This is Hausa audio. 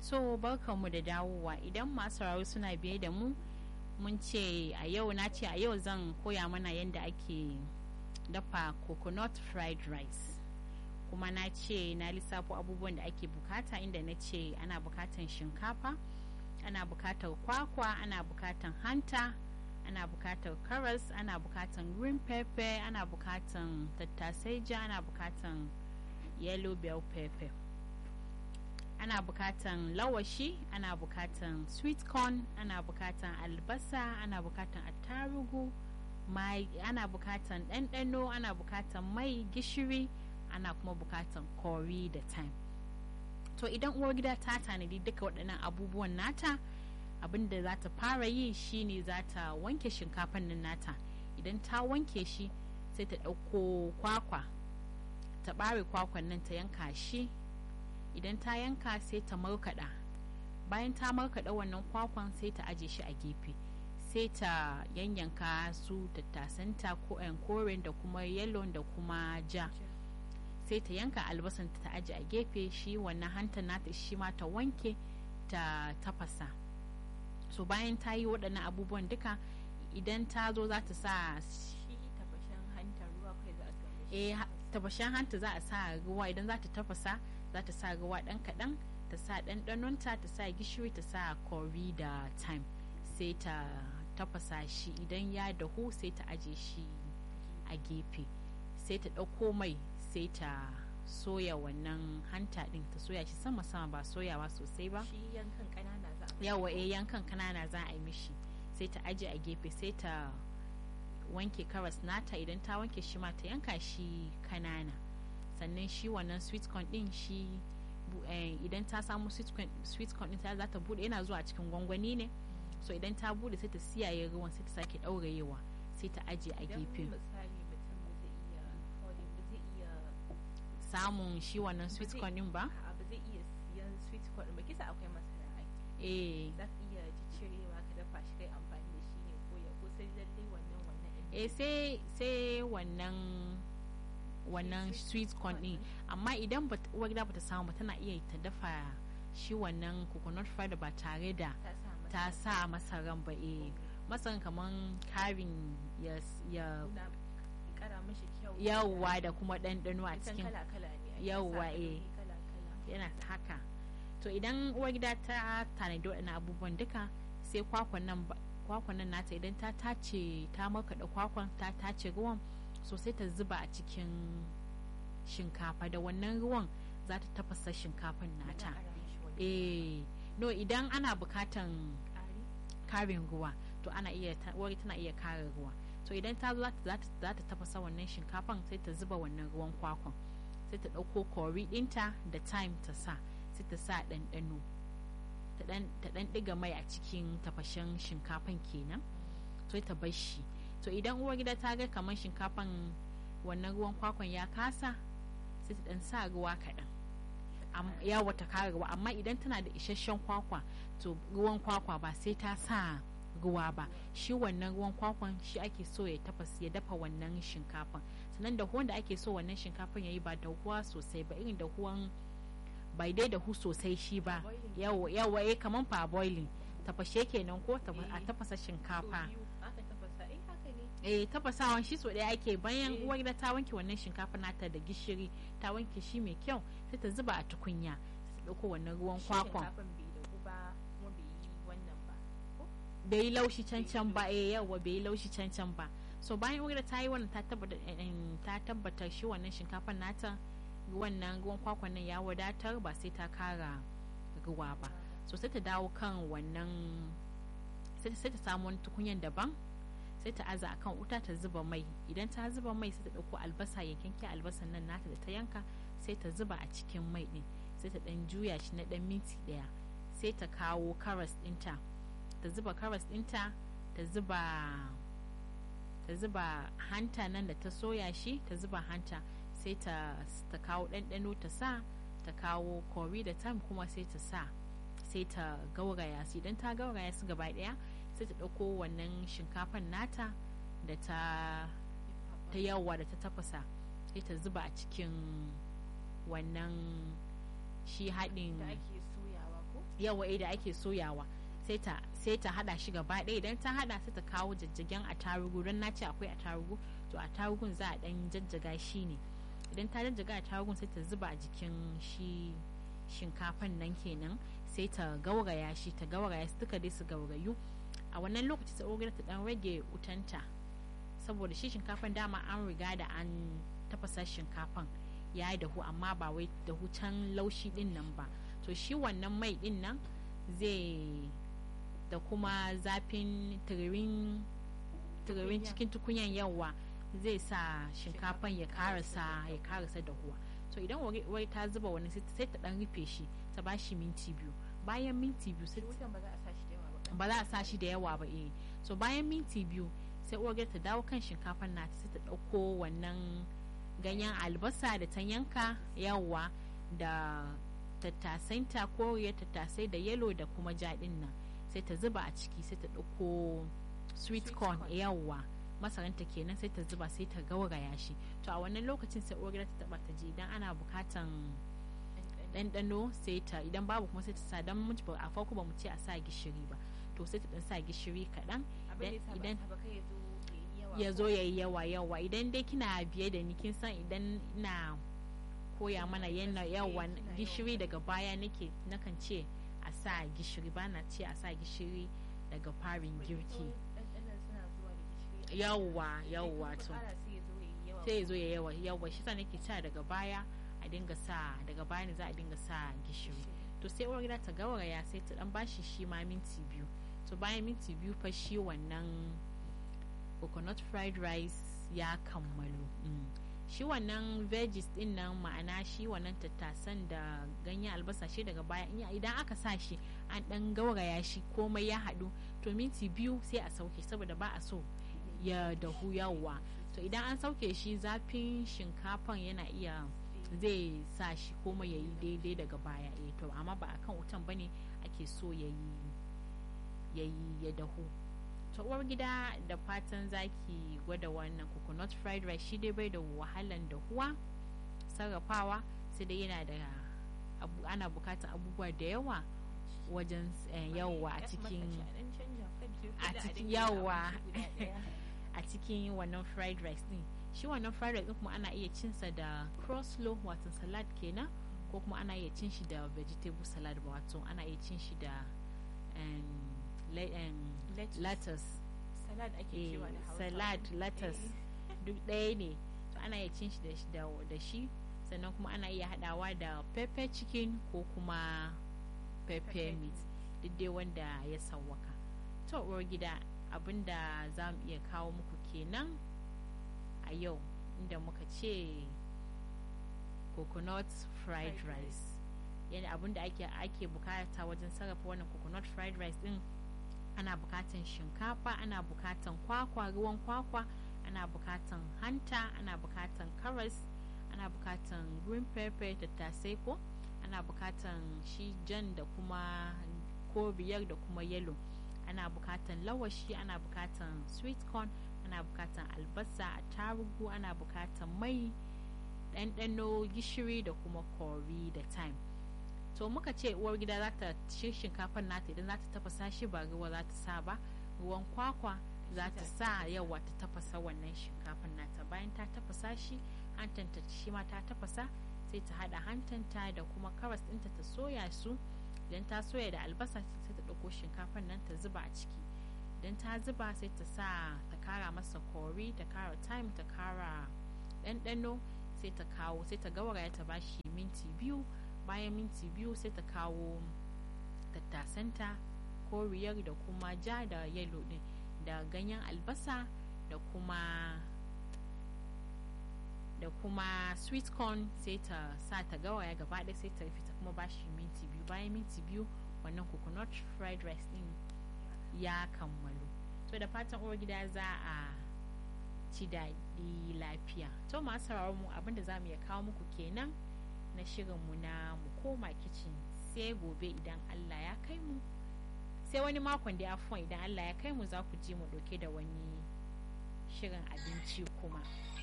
so barkanmu da dawowa idan masu sauraro suna biye da mu mun ce a yau na ce a yau zan koya mana yadda ake dafa coconut fried rice kuma na ce na lissafo abubuwan da ake bukata inda na ce ana bukatan shinkafa ana bukatar kwakwa ana bukatan hanta ana bukatar karas ana bukatan green pepper ana bukatan tattasai ja ana bukatan yellow bell pepper ana bukatan lawashi ana bukatan sweet corn ana bukatan albasa ana bukatan attarugu mai ana bukatan ɗanɗano ana bukatan mai gishiri ana kuma bukatan kori da thyme to idan uwar gida ta tanadi duka waɗannan abubuwan nata abinda za ta fara yi shine za ta wanke shinkafan nan nata idan ta wanke shi sai ta ɗauko kwakwa ta ɓare kwakwan nan ta yanka shi idan ta yanka sai ta markaɗa bayan ta markaɗa wannan kwakwan sai ta aje shi a gefe sai ta yanyanka su tattasanta ko koren da kuma yellow da kuma ja sai ta yanka albasan ta aje a gefe shi wannan hanta nata shi ma ta wanke ta tafasa so bayan ta yi waɗannan abubuwan duka idan ta zo za ta sa tabashen hanta za a sa ruwa idan za ta tafasa za ta sa ruwa ɗan kaɗan ta sa ɗanɗanonta ta sa gishiri ta sa kori da thyme sai ta tafasa shi idan ya dahu sai ta aje shi a gefe sai ta ɗauko mai sai ta soya wannan hanta ɗin ta soya shi sama sama ba soyawa sosai ba yawa eh yankan kanana za a yi mishi sai ta aje a gefe sai ta wanke karas nata idan ta wanke shi ma ta yanka shi kanana sannan shi wannan sweet corn din shi idan ta samu sweet corn din ta za ta bude yana zuwa cikin gwangwani ne so idan ta bude sai ta siyaye ruwan sai ta sake ɗaurayewa sai ta aje a gefe samun shi wannan sweet corn din ba ba zai iya siyan sweet corn ba kisa akwai masara ai eh za ka iya cirewa ka dafa shi kai amfani da shi ne ko ya ko sai lalle wannan wannan eh sai sai wannan wannan sweet corn din amma idan uwar gida bata samu tana iya ta dafa shi wannan coconut fried ba tare da ta sa masaran ba eh masaran kaman karin ya ya yawwa da kuma ɗanɗano a cikin yawwa eh yana haka to idan uwar gida ta tanadi waɗannan abubuwan duka sai kwakwan nan kwakwan nan nata idan ta tace ta markaɗa kwakwan ta tace ruwan so sai ta zuba a cikin shinkafa da wannan ruwan za ta tafasa shinkafan nata eh no idan ana bukatan karin ruwa to ana iya wari tana iya kare ruwa to idan ta zo za ta tafasa wannan shinkafan sai ta zuba wannan ruwan kwakwan sai ta ɗauko kori ɗinta da thyme ta sa sai ta sa ɗanɗano ta ɗan ɗiga mai a cikin tafashen shinkafan kenan sai ta bar shi to idan uwar gida ta ga kamar shinkafan wannan ruwan kwakwan ya kasa sai ta ɗan sa ruwa kaɗan ya wata kara ruwa amma idan tana da isasshen kwakwa to ruwan kwakwa ba sai ta sa ruwa ba shi wannan ruwan kwakwan shi ake so ya tafas ya dafa wannan shinkafan sannan da da ake so wannan shinkafan ya yi ba da ruwa sosai ba irin da ruwan bai dai da hu sosai shi ba yawa yawa eh kaman fa boiling tafashe kenan ko a tafasa shinkafa eh tafasawan shi so ɗaya ake bayan uwar gida ta wanke wannan shinkafa nata da gishiri ta wanke shi mai kyau sai ta zuba a tukunya sai ta ɗauko wannan ruwan kwakwan bai yi laushi cancan ba eh yawa bai yi laushi cancan ba so bayan uwar ta yi wannan ta tabbata ta tabbatar shi wannan shinkafan nata wannan ruwan kwakwan nan ya wadatar ba sai ta kara ruwa ba so sai ta dawo kan wannan sai ta samu wani tukunyan daban sai ta aza akan wuta ta zuba mai idan ta zuba mai sai ta dauko albasa yankanke albasan nan nata da ta yanka sai ta zuba a cikin mai din sai ta dan juya shi na dan minti daya sai ta kawo karas dinta ta zuba karas dinta ta zuba ta zuba hanta nan da ta soya shi ta zuba hanta sai ta ta kawo ɗanɗano ta sa ta kawo kori da tam kuma sai ta sa sai ta gauraya su idan ta gauraya su gaba ɗaya sai ta ɗauko wannan shinkafan nata da ta ta yawa da ta tafasa sai ta zuba a cikin wannan shi haɗin da ake soyawa ko yawa da ake soyawa sai ta sai ta hada shi gaba ɗaya idan ta hada sai ta kawo jajjagen attarugu don na ce akwai attarugu to attarugun za a dan jajjaga shi ne idan ta jajjaga attarugun sai ta zuba a jikin shi shinkafan nan kenan sai ta gauraya shi ta gauraya su duka dai su gaurayu a wannan lokaci ta ta dan rage utanta saboda shi shinkafan dama an riga da an tafasa shinkafan ya yi dahu amma ba wai dahu can laushi din nan ba to shi wannan mai din nan zai da kuma zafin tiririn cikin tukunyan yawa zai sa shinkafan ya karasa ya karasa dahuwa to idan wai ta zuba wani sai ta dan rufe shi ta ba shi minti biyu bayan minti biyu sai ba za a sa shi da yawa ba eh so bayan minti biyu sai uwar ta dawo kan shinkafan nata sai ta dauko wannan ganyen albasa da ta yanka yawa da tattasainta koriya tattasai da yelo da kuma jaɗin nan sai ta zuba a ciki sai ta ɗauko sweet corn yawa masaranta kenan sai ta zuba sai ta gauraya shi to a wannan lokacin sai uwar ta taba ta ji idan ana bukatan ɗanɗano sai ta idan babu kuma sai ta sa dan a farko ba mu ce a sa gishiri ba to sai ta dan sa gishiri kaɗan idan ya zo ya yi yawa yawa idan dai kina biye da ni kin san idan ina koya mana yana yawan gishiri daga baya nake nakan ce a sa gishiri ba na ce a sa gishiri daga farin girki yawa yawa to sai ya zo ya yawa yawa shi sa nake cewa daga baya a dinga sa daga baya ne za a dinga sa gishiri to sai uwar gida ta gauraya sai ta dan bashi shi ma minti biyu to bayan minti biyu fa shi wannan coconut fried rice ya kammalu mm. shi wannan veggies din nan ma'ana shi wannan tattasan da ganyen albasa shi daga baya idan aka sa shi an dan gauraya shi komai ya haɗu to minti biyu sai a sauke saboda ba a so ya dahu yawa to idan an sauke shi zafin shinkafan yana iya zai sa shi komai ya yi daidai daga baya eh to amma ba akan wutan bane ake so ya yi ya dahu ta uwar gida da fatan zaki gwada wannan coconut fried rice shi dai bai da wahalan dahuwa sarrafawa sai dai yana da abu, ana bukatar abubuwa da yawa wajen yawa a cikin a cikin yawa a cikin wannan fried rice din shi wannan fried rice din kuma ana iya cinsa da coleslaw wato salad kenan ko kuma ana iya cin shi da vegetable salad wato ana iya cin shi da lettuce salad ake cewa da hausa salad lettuce duk ɗaya ne to ana iya cin shi da shi sannan kuma ana iya haɗawa da pepper chicken ko kuma pepper meat duk dai wanda ya sawwaka to uwar gida abinda za mu iya kawo muku kenan a yau inda muka ce coconut fried rice yana abinda ake ake bukata wajen sarrafa wannan coconut fried rice din ana bukatan shinkafa ana bukatan kwakwa ruwan kwakwa ana bukatan hanta ana bukatan karas ana bukatan green pepper tattasai ko ana bukatan shi jan da kuma koriyar da kuma yellow ana bukatan lawashi ana bukatan sweet corn ana bukatan albasa tarugu ana bukatan mai ɗanɗano gishiri da kuma kori da thyme to muka ce uwar gida za ta ci shinkafar nata idan za ta tafasa shi ba ruwa za ta sa ba ruwan kwakwa za ta sa yawa ta tafasa wannan shinkafar nata bayan ta tafasa shi hantanta shi ma ta tafasa sai ta hada hantanta da kuma karas ɗinta ta soya su idan ta soya da albasa sai ta ɗauko shinkafar nan ta zuba a ciki idan ta zuba sai ta sa ta kara masa kori ta kara thyme ta kara ɗanɗano sai ta kawo sai ta gauraya ta bashi minti biyu bayan minti biyu sai ta kawo tattasanta koriyar da kuma ja da yalo din da ganyen albasa da kuma da kuma sweet corn sai ta sa ta gawaya gaba ɗaya sai ta rufe ta kuma bashi minti biyu bayan minti biyu wannan coconut fried rice din ya kammalu to da fatan uwar gida za a ci daɗi lafiya to masu sauraron mu abinda za mu iya kawo muku kenan na shirinmu na mu koma kicin sai gobe idan Allah ya kai mu sai wani makon da afon idan Allah ya kai mu za ku ji mu dauke da wani shirin abinci kuma